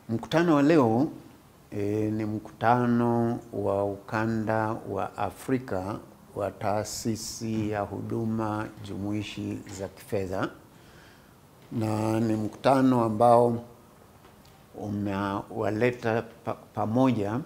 Mkutano wa leo e, ni mkutano wa ukanda wa Afrika wa taasisi ya huduma jumuishi za kifedha, na ni mkutano ambao umewaleta pa, pamoja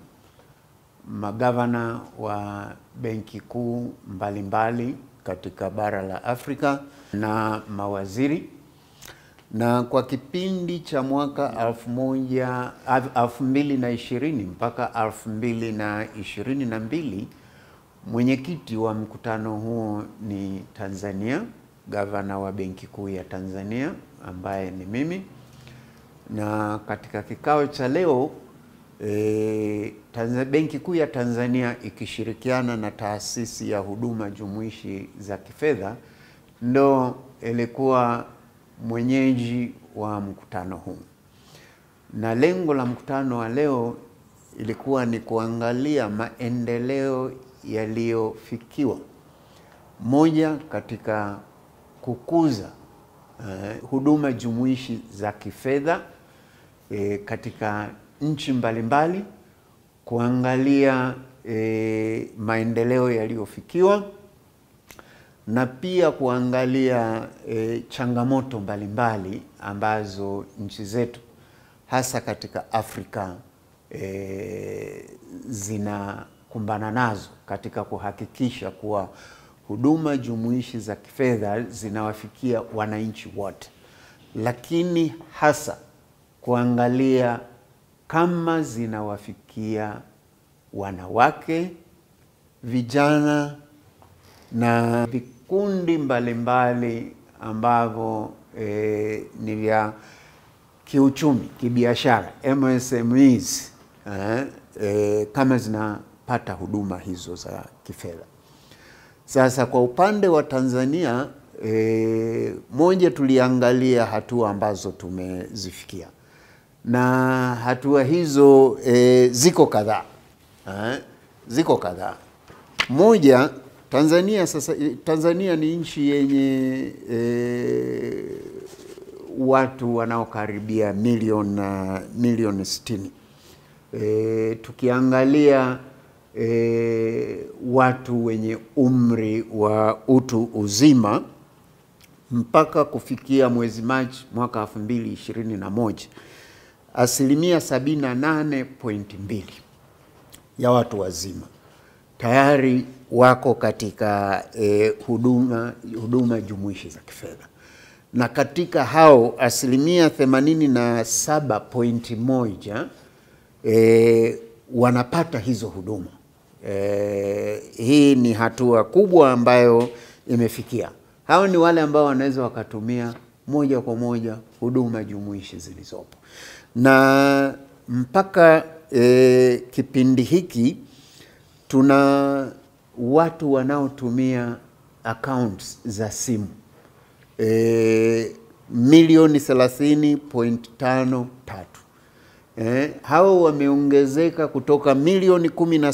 magavana wa benki kuu mbalimbali katika bara la Afrika na mawaziri na kwa kipindi cha mwaka elfu moja elfu mbili na ishirini mpaka elfu mbili na ishirini na mbili mwenyekiti wa mkutano huo ni Tanzania, gavana wa benki kuu ya Tanzania ambaye ni mimi, na katika kikao cha leo e, benki kuu ya Tanzania ikishirikiana na taasisi ya huduma jumuishi za kifedha ndo ilikuwa mwenyeji wa mkutano huu, na lengo la mkutano wa leo ilikuwa ni kuangalia maendeleo yaliyofikiwa, moja katika kukuza uh, huduma jumuishi za kifedha e, katika nchi mbalimbali, kuangalia e, maendeleo yaliyofikiwa na pia kuangalia e, changamoto mbalimbali ambazo nchi zetu hasa katika Afrika e, zinakumbana nazo katika kuhakikisha kuwa huduma jumuishi za kifedha zinawafikia wananchi wote, lakini hasa kuangalia kama zinawafikia wanawake, vijana na vikundi mbalimbali ambavyo e, ni vya kiuchumi, kibiashara, MSMEs eh, e, kama zinapata huduma hizo za kifedha. Sasa kwa upande wa Tanzania e, moja, tuliangalia hatua ambazo tumezifikia na hatua hizo e, ziko kadhaa eh, ziko kadhaa. Moja, Tanzania sasa, Tanzania ni nchi yenye e, watu wanaokaribia milioni milioni sitini. E, tukiangalia e, watu wenye umri wa utu uzima mpaka kufikia mwezi Machi mwaka elfu mbili ishirini na moja asilimia sabini na nane pointi mbili ya watu wazima tayari wako katika eh, huduma, huduma jumuishi za kifedha na katika hao asilimia themanini na saba pointi moja eh, wanapata hizo huduma eh, hii ni hatua kubwa ambayo imefikia. Hao ni wale ambao wanaweza wakatumia moja kwa moja huduma jumuishi zilizopo na mpaka eh, kipindi hiki tuna watu wanaotumia accounts za simu e, milioni 30.53. E, hao wameongezeka kutoka milioni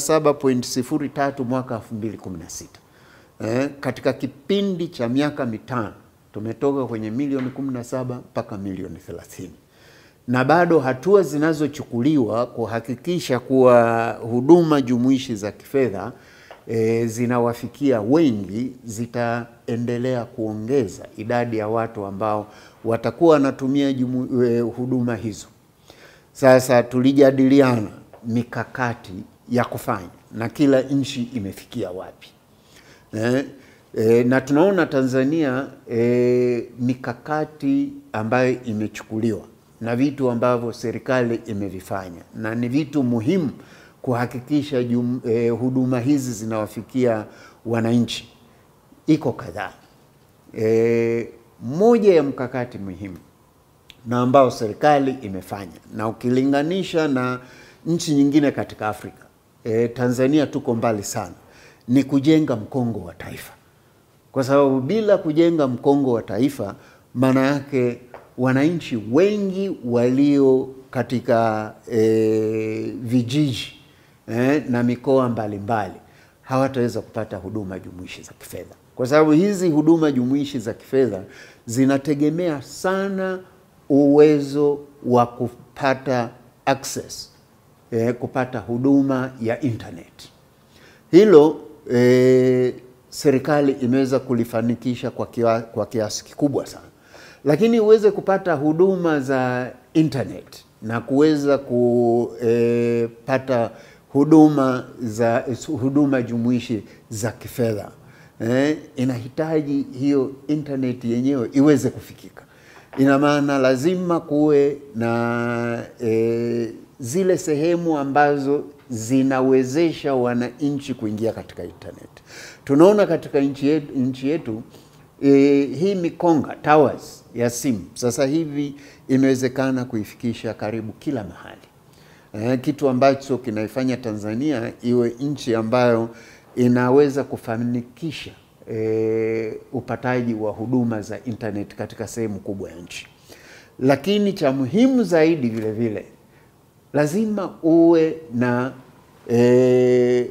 17.03 mwaka 2016. E, katika kipindi cha miaka mitano tumetoka kwenye milioni 17 mpaka milioni 30 na bado hatua zinazochukuliwa kuhakikisha kuwa huduma jumuishi za kifedha e, zinawafikia wengi zitaendelea kuongeza idadi ya watu ambao watakuwa wanatumia jumu, e, huduma hizo. Sasa tulijadiliana mikakati ya kufanya na kila nchi imefikia wapi e, e, na tunaona Tanzania e, mikakati ambayo imechukuliwa na vitu ambavyo serikali imevifanya na ni vitu muhimu kuhakikisha jum, eh, huduma hizi zinawafikia wananchi iko kadhaa. Eh, moja ya mkakati muhimu na ambao serikali imefanya na ukilinganisha na nchi nyingine katika Afrika eh, Tanzania tuko mbali sana, ni kujenga mkongo wa taifa, kwa sababu bila kujenga mkongo wa taifa maana yake wananchi wengi walio katika e, vijiji e, na mikoa mbalimbali hawataweza kupata huduma jumuishi za kifedha, kwa sababu hizi huduma jumuishi za kifedha zinategemea sana uwezo wa kupata access eh, kupata huduma ya internet. Hilo eh, serikali imeweza kulifanikisha kwa, kiwa, kwa kiasi kikubwa sana, lakini uweze kupata huduma za internet na kuweza kupata huduma za huduma jumuishi za kifedha eh, inahitaji hiyo internet yenyewe iweze kufikika. Ina maana lazima kuwe na eh, zile sehemu ambazo zinawezesha wananchi kuingia katika internet. Tunaona katika nchi yetu, nchi yetu e, hii mikonga towers ya simu sasa hivi imewezekana kuifikisha karibu kila mahali e, kitu ambacho kinaifanya Tanzania iwe nchi ambayo inaweza kufanikisha e, upataji wa huduma za internet katika sehemu kubwa ya nchi, lakini cha muhimu zaidi vile vile lazima uwe na e,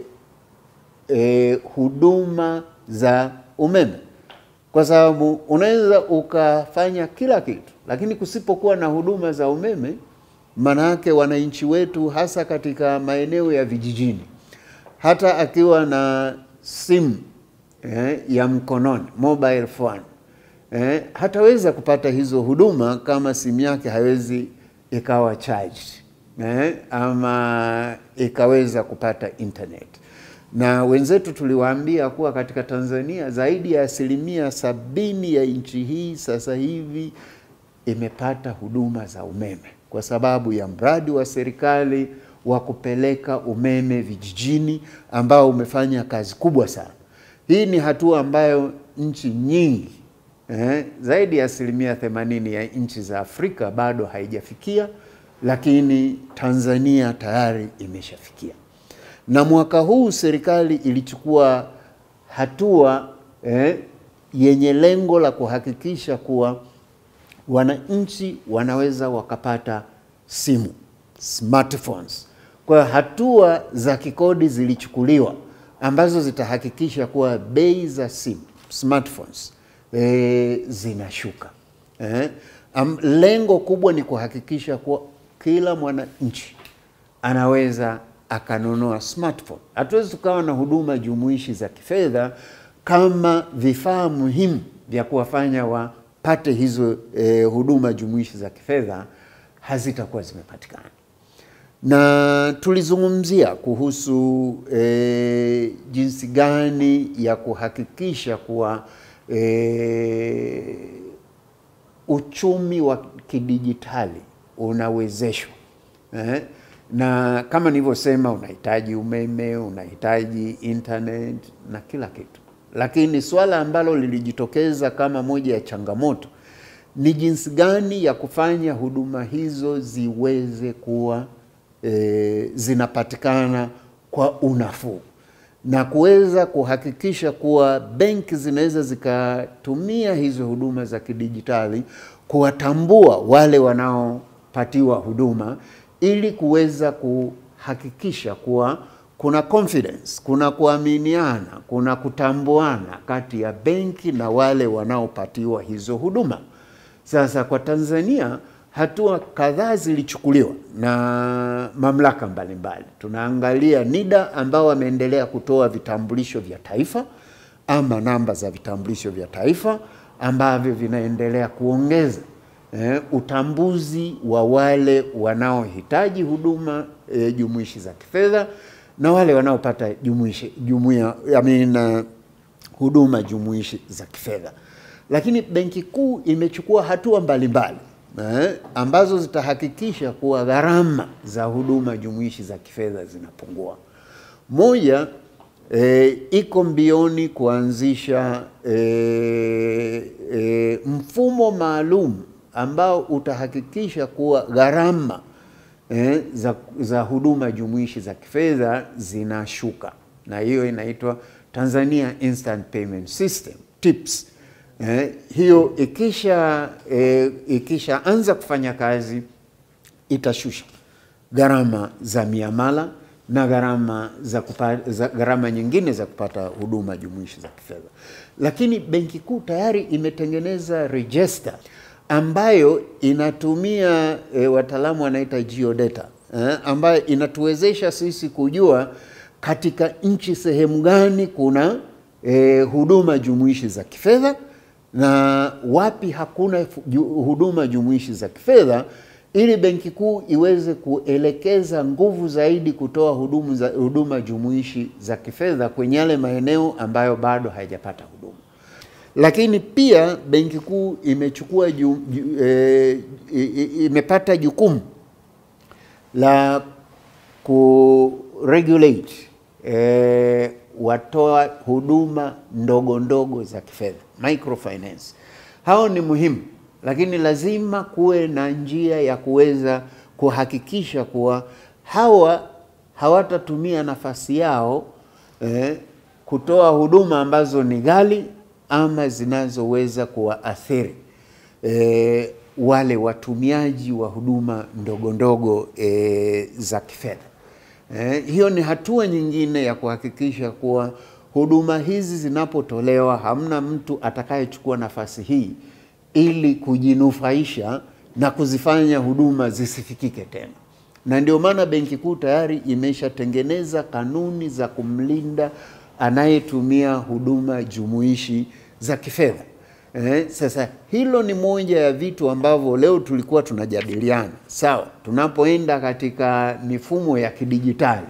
e, huduma za umeme, kwa sababu unaweza ukafanya kila kitu, lakini kusipokuwa na huduma za umeme, maana yake wananchi wetu hasa katika maeneo ya vijijini, hata akiwa na simu eh, ya mkononi mobile phone eh, hataweza kupata hizo huduma kama simu yake haiwezi ikawa charged eh, ama ikaweza kupata internet. Na wenzetu tuliwaambia kuwa katika Tanzania zaidi ya asilimia sabini ya nchi hii sasa hivi imepata huduma za umeme kwa sababu ya mradi wa serikali wa kupeleka umeme vijijini ambao umefanya kazi kubwa sana. Hii ni hatua ambayo nchi nyingi eh, zaidi ya asilimia themanini ya nchi za Afrika bado haijafikia, lakini Tanzania tayari imeshafikia. Na mwaka huu serikali ilichukua hatua eh, yenye lengo la kuhakikisha kuwa wananchi wanaweza wakapata simu smartphones. Kwa hatua za kikodi zilichukuliwa ambazo zitahakikisha kuwa bei za simu smartphones e, zinashuka eh. Am, lengo kubwa ni kuhakikisha kuwa kila mwananchi anaweza akanunua smartphone. Hatuwezi tukawa na huduma jumuishi za kifedha kama vifaa muhimu vya kuwafanya wapate hizo eh, huduma jumuishi za kifedha hazitakuwa zimepatikana na tulizungumzia kuhusu e, jinsi gani ya kuhakikisha kuwa e, uchumi wa kidijitali unawezeshwa eh? Na kama nilivyosema, unahitaji umeme, unahitaji internet na kila kitu, lakini swala ambalo lilijitokeza kama moja ya changamoto ni jinsi gani ya kufanya huduma hizo ziweze kuwa e, zinapatikana kwa unafuu na kuweza kuhakikisha kuwa benki zinaweza zikatumia hizo huduma za kidijitali kuwatambua wale wanaopatiwa huduma ili kuweza kuhakikisha kuwa kuna confidence, kuna kuaminiana, kuna kutambuana kati ya benki na wale wanaopatiwa hizo huduma. Sasa kwa Tanzania hatua kadhaa zilichukuliwa na mamlaka mbalimbali. Tunaangalia NIDA ambao wameendelea kutoa vitambulisho vya taifa ama namba za vitambulisho vya taifa ambavyo vinaendelea kuongeza eh, utambuzi wa wale wanaohitaji huduma eh, jumuishi za kifedha na wale wanaopata jumuishi jumuiya I mean, uh, huduma jumuishi za kifedha. Lakini Benki Kuu imechukua hatua mbalimbali eh, ambazo zitahakikisha kuwa gharama za huduma jumuishi za kifedha zinapungua. Moja, eh, iko mbioni kuanzisha eh, eh, mfumo maalum ambao utahakikisha kuwa gharama eh, za, za huduma jumuishi za kifedha zinashuka, na hiyo inaitwa Tanzania Instant Payment System TIPS. Eh, hiyo ikisha eh, ikishaanza kufanya kazi itashusha gharama za miamala na gharama za kupata, za gharama nyingine za kupata huduma jumuishi za kifedha. Lakini Benki Kuu tayari imetengeneza register ambayo inatumia e, wataalamu wanaita geodata eh, ambayo inatuwezesha sisi kujua katika nchi sehemu gani kuna e, huduma jumuishi za kifedha na wapi hakuna ju, huduma jumuishi za kifedha ili Benki Kuu iweze kuelekeza nguvu zaidi kutoa huduma, za, huduma jumuishi za kifedha kwenye yale maeneo ambayo bado hayajapata huduma. Lakini pia Benki Kuu imechukua ju, ju, e, imepata jukumu la kuregulate e, watoa huduma ndogo ndogo za kifedha microfinance. Hao ni muhimu, lakini lazima kuwe na njia ya kuweza kuhakikisha kuwa hawa hawatatumia nafasi yao eh, kutoa huduma ambazo ni ghali ama zinazoweza kuwaathiri eh, wale watumiaji wa huduma ndogo ndogo eh, za kifedha. Eh, hiyo ni hatua nyingine ya kuhakikisha kuwa huduma hizi zinapotolewa hamna mtu atakayechukua nafasi hii ili kujinufaisha na kuzifanya huduma zisifikike tena. Na ndio maana Benki Kuu tayari imeshatengeneza kanuni za kumlinda anayetumia huduma jumuishi za kifedha. Eh, sasa hilo ni moja ya vitu ambavyo leo tulikuwa tunajadiliana. Sawa, tunapoenda katika mifumo ya kidijitali,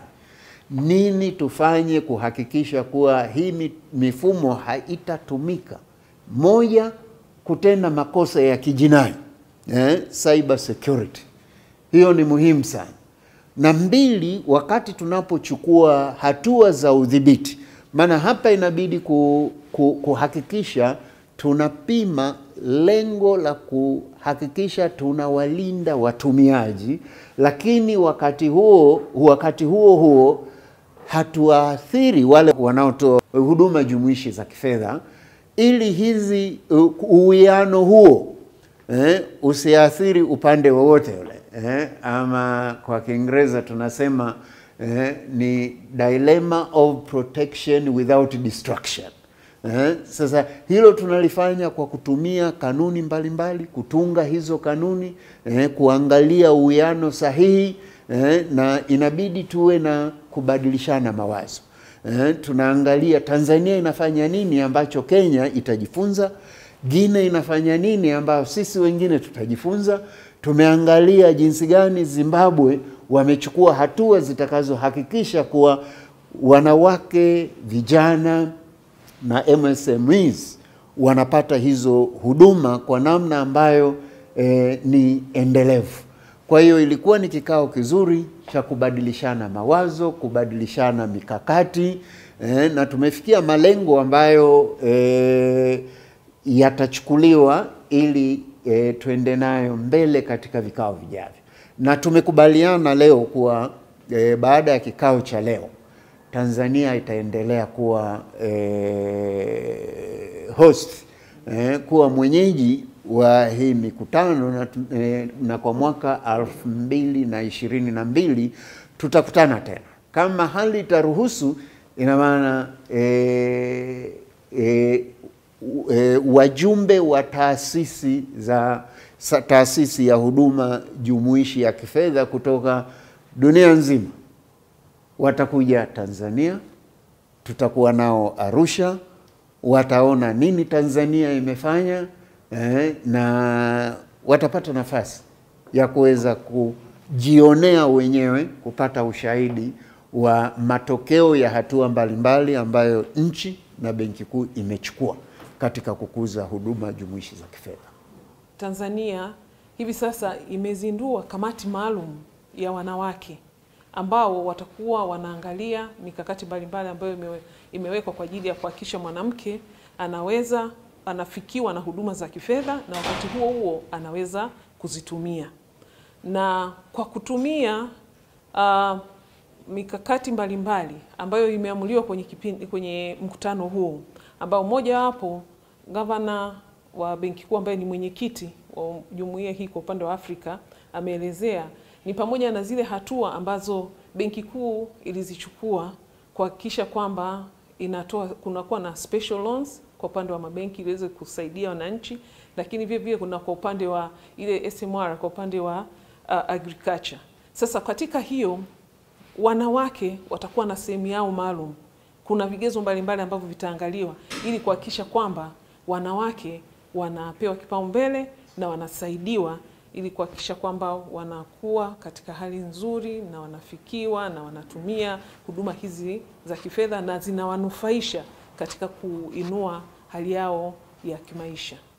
nini tufanye kuhakikisha kuwa hii mifumo haitatumika moja, kutenda makosa ya kijinai eh, cyber security. Hiyo ni muhimu sana, na mbili, wakati tunapochukua hatua za udhibiti, maana hapa inabidi ku, ku, kuhakikisha tunapima lengo la kuhakikisha tunawalinda watumiaji, lakini wakati huo wakati huo huo hatuwaathiri wale wanaotoa huduma jumuishi za kifedha, ili hizi uwiano huo eh, usiathiri upande wowote ule eh, ama kwa Kiingereza tunasema eh, ni dilemma of protection without destruction. Eh, sasa hilo tunalifanya kwa kutumia kanuni mbalimbali mbali, kutunga hizo kanuni eh, kuangalia uwiano sahihi eh, na inabidi tuwe na kubadilishana mawazo eh, tunaangalia Tanzania inafanya nini ambacho Kenya itajifunza, Guinea inafanya nini ambayo sisi wengine tutajifunza. Tumeangalia jinsi gani Zimbabwe wamechukua hatua zitakazohakikisha kuwa wanawake, vijana na MSMEs wanapata hizo huduma kwa namna ambayo eh, ni endelevu. Kwa hiyo ilikuwa ni kikao kizuri cha kubadilishana mawazo, kubadilishana mikakati eh, na tumefikia malengo ambayo eh, yatachukuliwa ili eh, tuende nayo mbele katika vikao vijavyo, na tumekubaliana leo kuwa eh, baada ya kikao cha leo Tanzania itaendelea kuwa eh, host eh, kuwa mwenyeji wa hii mikutano na, eh, na kwa mwaka elfu mbili na ishirini na mbili tutakutana tena kama hali itaruhusu. Ina maana eh, eh, eh, wajumbe wa taasisi za taasisi ya huduma jumuishi ya kifedha kutoka dunia nzima watakuja Tanzania, tutakuwa nao Arusha, wataona nini Tanzania imefanya eh, na watapata nafasi ya kuweza kujionea wenyewe, kupata ushahidi wa matokeo ya hatua mbalimbali ambayo nchi na Benki Kuu imechukua katika kukuza huduma jumuishi za kifedha. Tanzania hivi sasa imezindua kamati maalum ya wanawake ambao watakuwa wanaangalia mikakati mbalimbali ambayo imewe, imewekwa kwa ajili ya kuhakikisha mwanamke anaweza anafikiwa na huduma za kifedha na wakati huo huo anaweza kuzitumia. Na kwa kutumia uh, mikakati mbalimbali ambayo imeamuliwa kwenye kipindi, kwenye mkutano huu ambao mojawapo gavana wa Benki Kuu ambaye ni mwenyekiti wa jumuiya hii kwa upande wa Afrika ameelezea ni pamoja na zile hatua ambazo Benki Kuu ilizichukua kuhakikisha kwamba inatoa kunakuwa na special loans kwa upande wa mabenki ili iweze kusaidia wananchi, lakini vile vile kuna kwa upande wa ile SMR kwa upande wa uh, agriculture. Sasa katika hiyo wanawake watakuwa na sehemu yao maalum. Kuna vigezo mbalimbali ambavyo vitaangaliwa ili kuhakikisha kwamba wanawake wanapewa kipaumbele na wanasaidiwa ili kuhakikisha kwamba wanakuwa katika hali nzuri na wanafikiwa na wanatumia huduma hizi za kifedha na zinawanufaisha katika kuinua hali yao ya kimaisha.